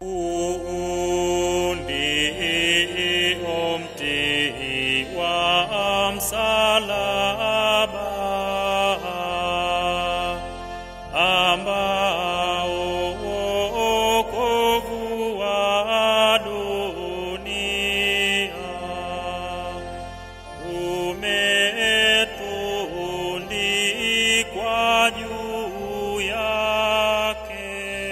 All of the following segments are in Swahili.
Undi omti wa msalaba ambao wokovu wa dunia umetundikwa juu yake.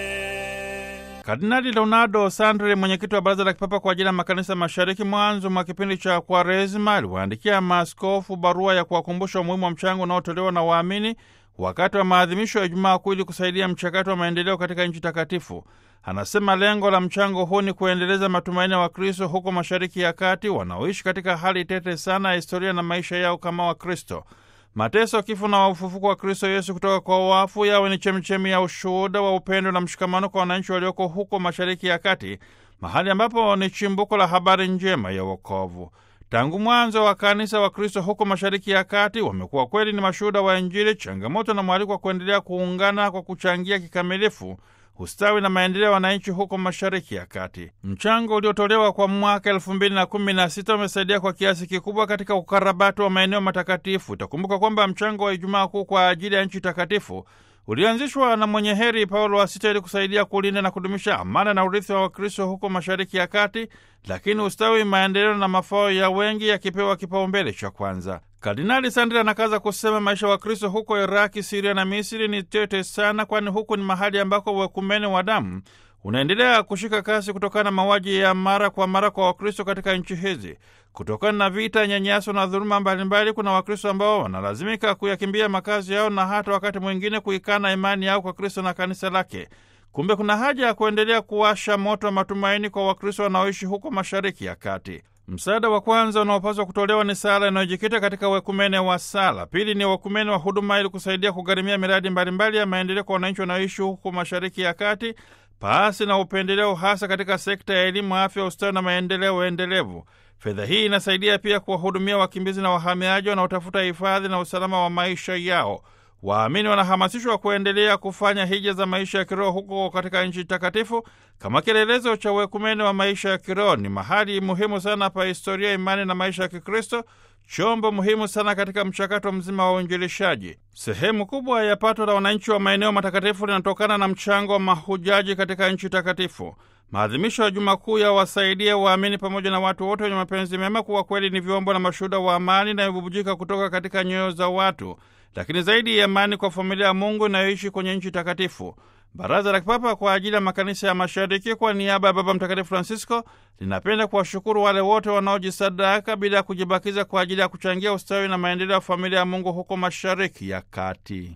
Kardinali Leonardo Sandri, mwenyekiti wa Baraza la Kipapa kwa ajili ya Makanisa Mashariki, mwanzo mwa kipindi cha Kwaresima aliwaandikia maaskofu barua ya kuwakumbusha umuhimu wa mchango unaotolewa na waamini wakati wa maadhimisho ya Ijumaa Kuu ili kusaidia mchakato wa maendeleo katika nchi takatifu. Anasema lengo la mchango huu ni kuendeleza matumaini ya Wakristo huko Mashariki ya Kati wanaoishi katika hali tete sana ya historia na maisha yao kama Wakristo. Mateso, kifo na ufufuko wa Kristo Yesu kutoka kwa wafu yawe ni chemichemi ya ushuhuda wa upendo na mshikamano kwa wananchi walioko huko Mashariki ya Kati, mahali ambapo ni chimbuko la habari njema ya wokovu. Tangu mwanzo wa kanisa wa Kristo huko Mashariki ya Kati wamekuwa kweli ni mashuhuda wa Injili, changamoto na mwaliko wa kuendelea kuungana kwa kuchangia kikamilifu ustawi na maendeleo ya wananchi huko Mashariki ya Kati. Mchango uliotolewa kwa mwaka elfu mbili na kumi na sita umesaidia kwa kiasi kikubwa katika ukarabati wa maeneo matakatifu. Itakumbuka kwamba mchango wa Ijumaa Kuu kwa ajili ya nchi takatifu ulianzishwa na mwenye heri Paulo wa Sita ili kusaidia kulinda na kudumisha amana na urithi wa Wakristo huko Mashariki ya Kati, lakini ustawi, maendeleo na mafao ya wengi yakipewa kipaumbele cha kwanza. Kardinali Sandri anakaza kusema maisha wa Kristo huko Iraki, Siria na Misri ni tete sana, kwani huku ni mahali ambako uwekumene wa damu unaendelea kushika kasi kutokana na mauaji ya mara kwa mara kwa Wakristo katika nchi hizi. Kutokana na vita, nyanyaso na dhuluma mbalimbali, kuna Wakristo ambao wanalazimika kuyakimbia makazi yao na hata wakati mwingine kuikana imani yao kwa Kristo na kanisa lake. Kumbe kuna haja ya kuendelea kuwasha moto wa matumaini kwa Wakristo wanaoishi huko Mashariki ya Kati. Msaada wa kwanza unaopaswa kutolewa ni sala inayojikita katika wekumene wa sala. Pili ni wekumene wa huduma, ili kusaidia kugharimia miradi mbalimbali ya maendeleo kwa wananchi wanaoishi huko Mashariki ya Kati, pasi na upendeleo, hasa katika sekta ya elimu, afya, ustawi na maendeleo endelevu. Fedha hii inasaidia pia kuwahudumia wakimbizi na wahamiaji wanaotafuta hifadhi na usalama wa maisha yao. Waamini wanahamasishwa kuendelea kufanya hija za maisha ya kiroho huko katika nchi takatifu kama kielelezo cha uekumene wa maisha ya kiroho. Ni mahali muhimu sana pa historia, imani na maisha ya Kikristo, chombo muhimu sana katika mchakato mzima wa uinjilishaji. Sehemu kubwa ya pato la wananchi wa maeneo matakatifu linatokana na mchango wa mahujaji katika nchi takatifu. Maadhimisho ya Juma Kuu ya wasaidia waamini pamoja na watu wote wenye mapenzi mema kuwa kweli ni vyombo na mashuhuda wa amani inayobubujika kutoka katika nyoyo za watu, lakini zaidi ya amani kwa familia ya Mungu inayoishi kwenye nchi takatifu. Baraza la Kipapa kwa ajili ya makanisa ya Mashariki kwa niaba ya Baba Mtakatifu Francisco linapenda kuwashukuru wale wote wanaojisadaka bila ya kujibakiza kwa ajili ya kuchangia ustawi na maendeleo ya familia ya Mungu huko Mashariki ya Kati.